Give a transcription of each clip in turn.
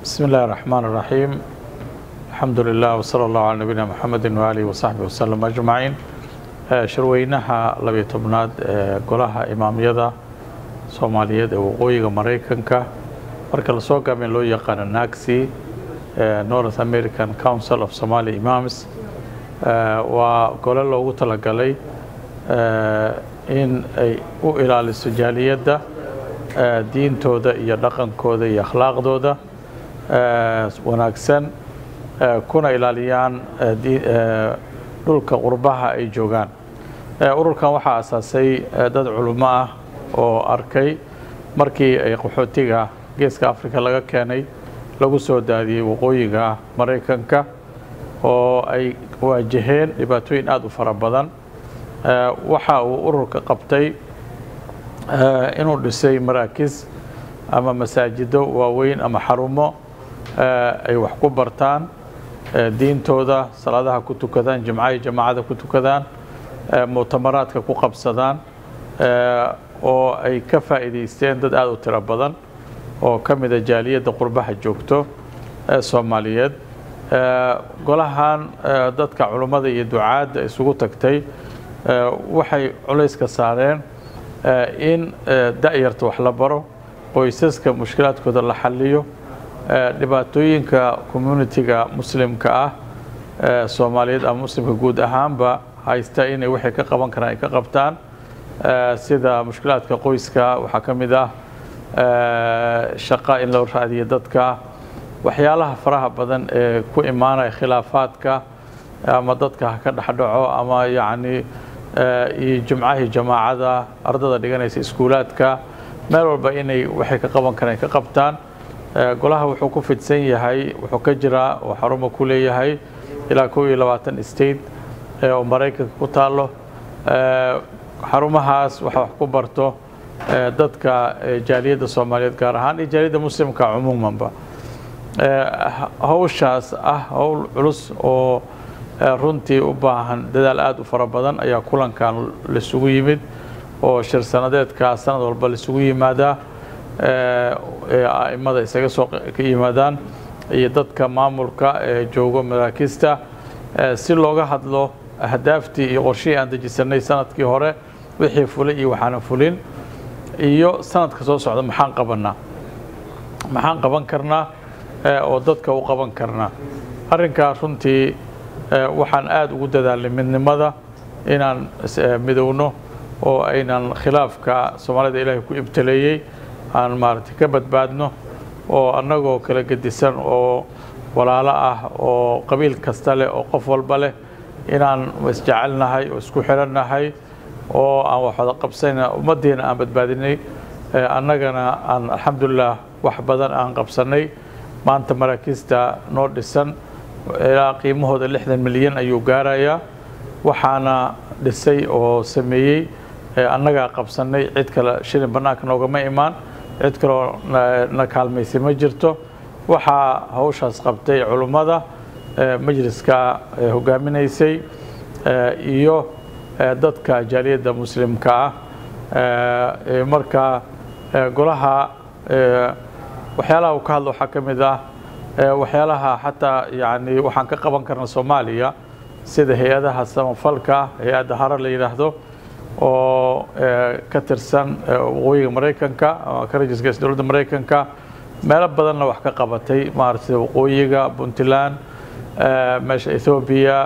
بسم الله الرحمن الرحيم الحمد لله وصلى الله على نبينا محمد وآله وصحبه وسلم أجمعين shirweynaha labiyo tobnaad ee golaha imaamyada soomaaliyeed ee waqooyiga maraykanka marka lasoo gaabin loo yaqaano nagsi north american council of somaly imams waa gole loogu talagalay in ay u ilaaliso jaaliyadda diintooda iyo dhaqankooda iyo akhlaaqdooda wanaagsan kuna ilaaliyaan dhulka qurbaha ay joogaan ururkan waxaa asaasay dad culummo ah oo arkay markii ay qaxootiga geeska africa laga keenay lagu soo daadiyey waqooyiga maraykanka oo ay waajaheen dhibaatooyin aada u fara badan waxa uu ururka qabtay inuu dhisay maraakiis ama masaajido waaweyn ama xarumo ay wax ku bartaan diintooda salaadaha ku tukadaan jimcaha jamaacada ku tukadaan muctamaraadka ku qabsadaan oo ay ka faa'iidaysteen dad aada u tiro badan oo ka mida jaaliyadda qurbaha joogto ee soomaaliyeed golahan dadka culummada iyo ducaadda isugu tagtay waxay culayska saareen in da'yarta wax la baro qoysaska mushkilaadkooda la xalliyo dhibaatooyinka communitiga muslimka ah soomaaliyeed ama muslimka guud ahaanba haysta inay waxay ka qaban karaan ay ka qabtaan sida mushkilaadka qoyska waxaa ka mid ah shaqa in loo raadiyo dadka waxyaalaha faraha badan ee ku imaanaya khilaafaadka ama dadka ha ka dhexdhaco ama yacni iyo jimcahii jamaacada ardada dhiganaysa iskuulaadka meel walba inay waxay ka qaban karaan ay ka qabtaan golaha wuxuu ku fidsan yahay wuxuu ka jiraa oo xarumo ku leeyahay ilaa kow iyo labaatan state oo maraykanka ku taalo xarumahaas waxa wax ku barto dadka jaaliyadda soomaaliyeed gaar ahaan iyo jaaliyadda muslimka cumuumanba hawshaas ah howl culus oo runtii u baahan dadaal aada u fara badan ayaa kulankan laisugu yimid oo shir sanadeedka sanad walba laisugu yimaadaa aimada isaga soo ka yimaadaan iyo dadka maamulka ee joogo maraakista si looga hadlo ahdaaftii iyo qorshihii aan dejisanay sanadkii hore wixii fulay iyo waxaana fulin iyo sanadka soo socda maxaan qabanaa maxaan qaban karnaa oo dadka u qaban karnaa arrinkaa runtii waxaan aada ugu dadaalnay midnimada inaan midowno oo aynan khilaafka soomaalida ilaahay ku ibtaleeyey aan maaragtay ka badbaadno oo annagoo kala gedisan oo walaalo ah oo qabiil kasta leh oo qof walba leh inaan isjecelnahay oo isku xirannahay oo aan wax wada qabsana ummaddiina aan badbaadinay annagana aan alxamdulilah wax badan aan qabsannay maanta maraakiista noo dhisan ilaa qiimahooda lixdan milyan ayuu gaarayaa waxaana dhisay oo sameeyey annagaa qabsannay cid kale shilin bannaanka noogama imaan cid kaloo na kaalmaysay ma jirto waxaa hawshaas qabtay culummada majliska hogaaminaysay iyo dadka jaaliyadda muslimka ah marka golaha waxyaalaha uu ka hadlo waxaa ka mid ah waxyaalaha xataa yani waxaan ka qaban karna soomaaliya sida hay-adaha samafalka hay-adda harar la yidhaahdo oo ka tirsan waqooyiga maraykanka ama ka rajiska dowladda maraykanka meelo badanna wax ka qabatay maarata sida waqooyiga puntland meesha ethoobiya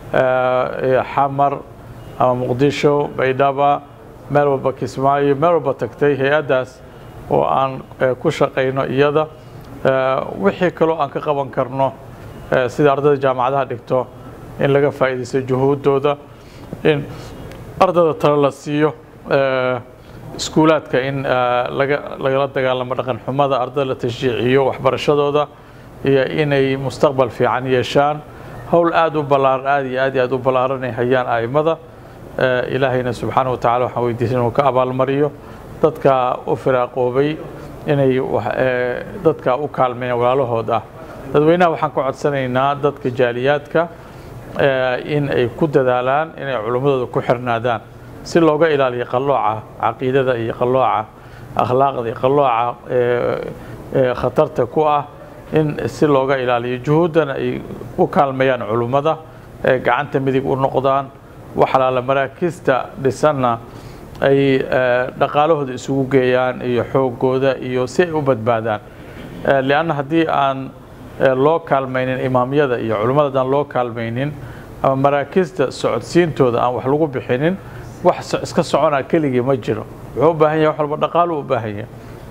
xamar ama muqdisho baydhaba meel walba kismaayo meel walba tagtay hay-addaas oo aan ku shaqayno iyada wixii kaloo aan ka qaban karno sida ardayda jaamacadaha dhigto in laga faa'iidaysto juhuuddooda in ardada talo la siiyo iskuulaadka in lagala dagaalamo dhaqan xumada ardada la tashjiiciyo waxbarashadooda iyo inay mustaqbal fiican yeeshaan howl aada u ballaaran aada iyo aad iyo aad u ballaaranay hayaan a'immada ilaahayna subxaana wa tacala waxaan weydiisan inuu ka abaalmariyo dadka u firaaqoobay inay dadka u kaalmeeyaan walaalahood ah dadweynaha waxaan ka codsanaynaa dadka jaaliyaadka in ay ku dadaalaan inay culummadooda ku xirnaadaan si looga ilaaliyo qallooca caqiidada iyo qallooca akhlaaqda iyo qallooca khatarta ku ah in si looga ilaaliyo juhuuddana ay u kaalmeeyaan culummada ee gacanta midig u noqdaan waxalaala maraakista dhisanna ay dhaqaalahooda isugu geeyaan iyo xoogooda iyo si ay u badbaadaan lianna haddii aan loo kaalmaynin imaamyada iyo culimmada haddaan loo kaalmaynin ama maraakista socodsiintooda aan wax lagu bixinin wax iska soconaa keligii ma jiro wuxuu u baahan yahay wax walba dhaqaalu u baahan yahay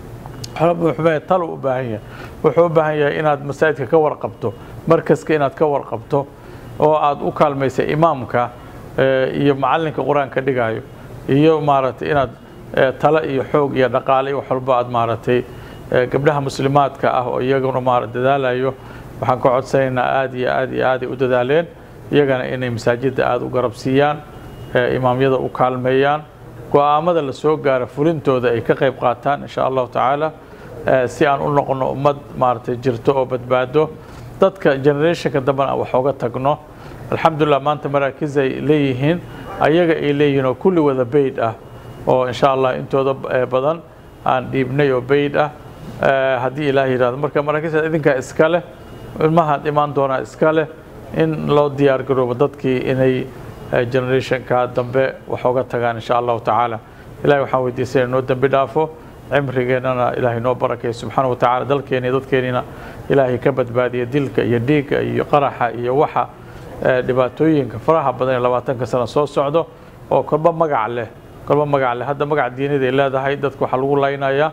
wuxuu talu u baahan yahay wuxuu u baahan yahay inaad masaajidka ka warqabto markaska inaad ka warqabto oo aad u kaalmaysa imaamka iyo macallinka qur-aanka dhigaayo iyo maaragtay inaad talo iyo xoog iyo dhaqaale iyo wax walba aad maaragtay gabdhaha muslimaadka ah oo iyaguna maara dadaalayo waxaan ka codsanaynaa aada iyo aad iyo aaday u dadaaleen iyagana inay masaajidda aada u garabsiiyaan imaamyada u kaalmeeyaan go-aamada la soo gaara fulintooda ay ka qayb qaataan insha allahu tacaala si aan u noqono ummad maaragtay jirto oo badbaado dadka generationka dambena aan wax oga tagno alxamdulilah maanta maraakiz ay leeyihiin ayaga ay leeyihiin oo kulli wada bayd ah oo insha allah intooda badan aan dhiibnay oo bayd ah haddii ilaah yidhahdo marka maraakiista idinkaa iska leh ilmahaad imaan doonaa iska leh in loo diyaar garoobo dadkii inay generationka dambe wax oga tagaan insha allahu tacaala ilahay waxaan weydiisana noo dembi dhaafo cimrigeennana ilaahay noo barakeeyo subxaana wa tacala dalkeena iyo dadkeenina ilaahay ka badbaadiya dilka iyo dhiigga iyo qaraxa iyo waxa dhibaatooyinka faraha badan ee labaatanka sano soo socdo oo kolba magac leh kolba magac leh hadda magac diinid ay leedahay dadka waxaa lagu laynayaa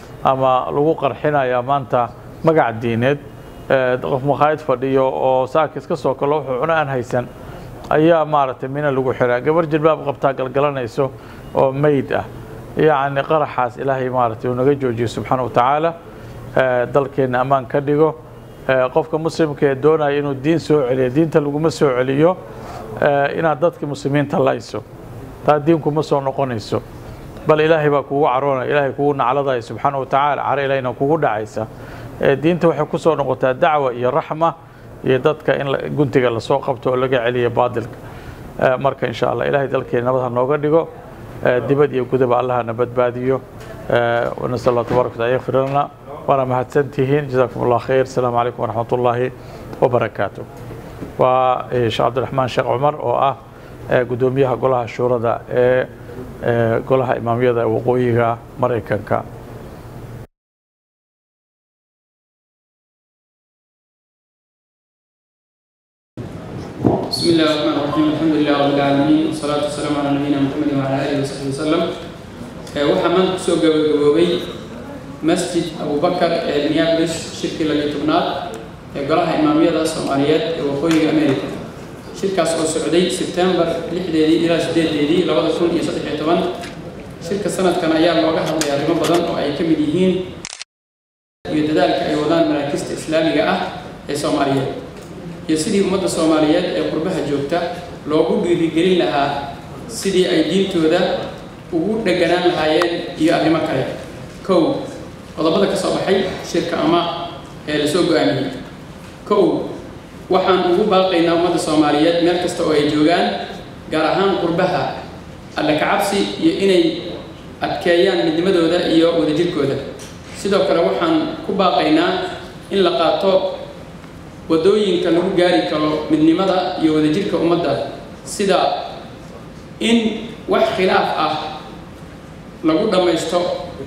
ama lagu qarxinayaa maanta magac diineed qof makhaayad fadhiyo oo saaka iska soo kalo wuxuu cuno aan haysan ayaa maaragtay mina lagu xiraa gabar jilbaab qabtaa galgalanayso oo meyd ah yacni qaraxaas ilaahay maaragtay uu naga joojiyo subxaana wa tacaala dalkeenna ammaan ka dhigo qofka muslimka ee doonaya inuu diin soo celiyo diinta laguma soo celiyo inaad dadka muslimiinta layso taa diinku ma soo noqonayso bal ilaahay baa kugu caroonaya ilaahay kugu nacladaya subxaana wa tacaala caro ilahayna kugu dhacaysa diinta waxay ku soo noqotaa dacwa iyo raxma iyo dadka in guntiga lasoo qabto oo laga celiyo baadilka marka insha allah ilahay dalkeena nabad ha nooga dhigo dibad iyo gudaba allahana badbaadiyo nasal allah tabarak wataala yakfir lana waana mahadsantihiin jazakum allah khayr asalaamu calaykum waraxmat ullaahi wabarakaatu waa sheekh cabdiraxmaan sheekh cumar oo ah gudoomiyaha golaha shuurada ee golaha imaamyada waqooyiga maraykanka بسم الله الرحمن الرحيم الحمد لله رب العالمين والصلاة والسلام على نبينا محمد وعلى آله وصحبه وسلم waxaa maanta kusoo gabagaboobay masjid abubakar ee minneapolis shirkii labiyo tobnaad ee golaha imaamyada soomaaliyeed ee waqooyiga america shirkaas oo socday sebtembar lixdeedii ilaa sideedeedii labada kun iyo saddex iyo toban shirka sanadkan ayaa looga hadlay arrimo badan oo ay ka mid yihiin iyo dadaalka ay wadaan maraakista islaamiga ah ee soomaaliyeed iyo sidii ummadda soomaaliyeed ee qurbaha joogta loogu dhiirigelin lahaa sidii ay diintooda ugu dheganaan lahaayeen iyo arrimo kale kow qodobada ka soo baxay shirka ama ee lasoo go-aamiyey kow waxaan ugu baaqaynaa ummadda soomaaliyeed meel kasta oo ay joogaan gaar ahaan qurbaha alle kacabsi iyo inay adkeeyaan midnimadooda iyo wadajirkooda sidoo kale waxaan ku baaqaynaa in la qaato waddooyinka lagu gaari karo midnimada iyo wadajirka ummadda sida in wax khilaaf ah lagu dhammaysto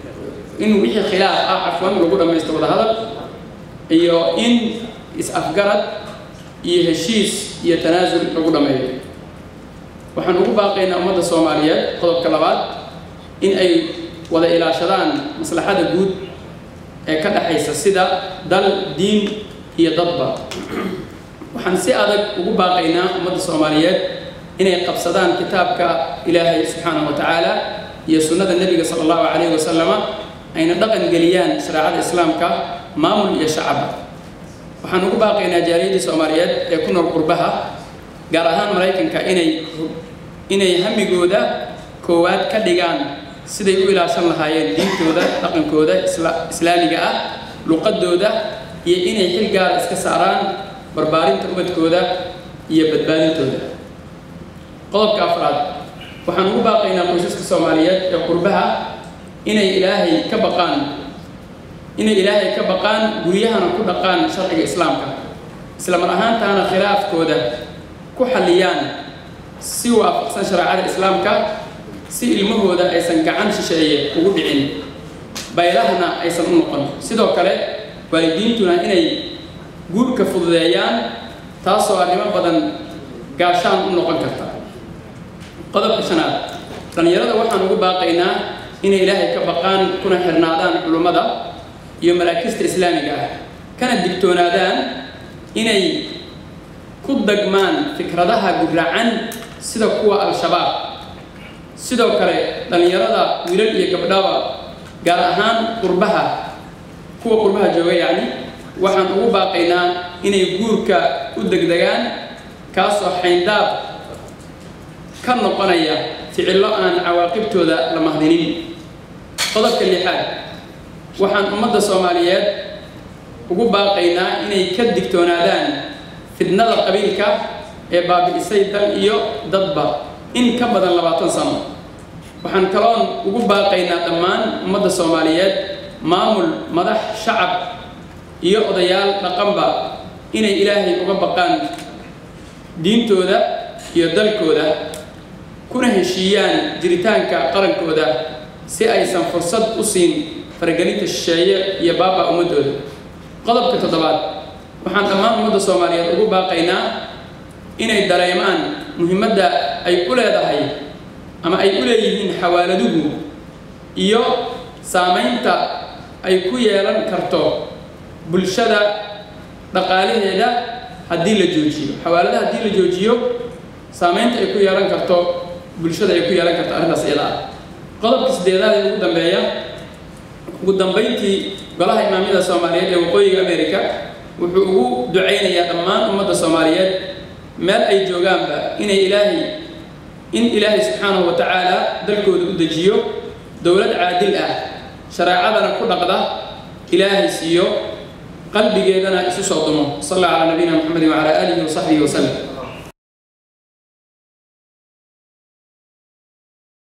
in wixii khilaaf ah cafwan lagu dhammaysto wadahadal iyo in is-afgarad iyo heshiis iyo tanaasul lagu dhammeeyo waxaan ugu baaqaynaa ummadda soomaaliyeed qodobka labaad in ay wada ilaashadaan maslaxada guud ee ka dhexaysa sida dal diin iyo dadba waxaan si adag ugu baaqaynaa ummadda soomaaliyeed inay qabsadaan kitaabka ilaahay subxaanahu wa tacaala iyo sunnada nebiga sala allahu calayhi wasalama ayna dhaqan geliyaan shareecada islaamka maamul iyo shacaba waxaan ugu baaqaynaa jaaliyadii soomaaliyeed ee ku nool qurbaha gaar ahaan maraykanka inay inay hamigooda koowaad ka dhigaan siday u ilaashan lahaayeen diintooda dhaqankooda islaamiga ah luqadooda iyo inay xil gaara iska saaraan barbaarinta ubadkooda iyo badbaadintooda qodobka afraad waxaan ugu baaqaynaa qoysaska soomaaliyeed ee qurbaha inay ilaahay ka baqaan inay ilaahay ka baqaan guryahana ku dhaqaan sharciga islaamka isla mar ahaantaana khilaafkooda ku xalliyaan si waafaqsan shareecada islaamka si ilmahooda aysan gacan shisheeye ugu dhicin baylahana aysan u noqon sidoo kale waalidiintuna inay guurka fududeeyaan taasoo arrimo badan gaashaan u noqon karta qodobka shanaad dhallinyarada waxaan ugu baaqaynaa inay ilaahay ka baqaan kuna xirnaadaan culummada iyo maraakista islaamiga ah kana digtoonaadaan inay ku dagmaan fikradaha guracan sida kuwa al-shabaab sidoo kale dhallinyarada wiilal iyo gabdhaba gaar ahaan qurbaha kuwa qurbaha jooga yacni waxaan ugu baaqaynaa inay guurka u degdegaan kaasoo xayndaab ka noqonaya ficillo aan cawaaqibtooda la mahdinin qodobka lixaad waxaan ummadda soomaaliyeed ugu baaqaynaa inay ka digtoonaadaan fidnada qabiilka ee baabi'isay dal iyo dadba in ka badan labaatan sano waxaan kaloon ugu baaqaynaa dhammaan ummadda soomaaliyeed maamul madax shacab iyo odayaal dhaqanba inay ilaahay uga baqaan diintooda iyo dalkooda kuna heshiiyaan jiritaanka qarankooda si aysan fursad u siin faragelinta shisheeye iyo baaba ummadooda qodobka toddobaad waxaan dhammaan ummadda soomaaliyeed ugu baaqaynaa inay dareemaan muhiimadda ay u leedahay ama ay u leeyihiin xawaaladuhu iyo saamaynta ay ku yeelan karto bulshada dhaqaalaheeda haddii la joojiyo xawaaladaha haddii la joojiyo saamaynta ay ku yeelan karto bulshada ay ku yeelan karto arrintaas iyada ah qodobka sideedaad ee ugu dambeeya ugu dambayntii golaha imaamyada soomaaliyeed ee waqooyiga america wuxuu ugu ducaynayaa dhammaan ummadda soomaaliyeed meel ay joogaanba inay ilaahay in ilaahay subxaanahu wa tacaala dalkooda u dejiyo dowlad caadil ah shareecadana ku dhaqda ilaahay siiyo qalbigeedana isu soo dumo sal alla calaa nabiyina maxamedin wacalaa aalihi wasaxbihi wasallam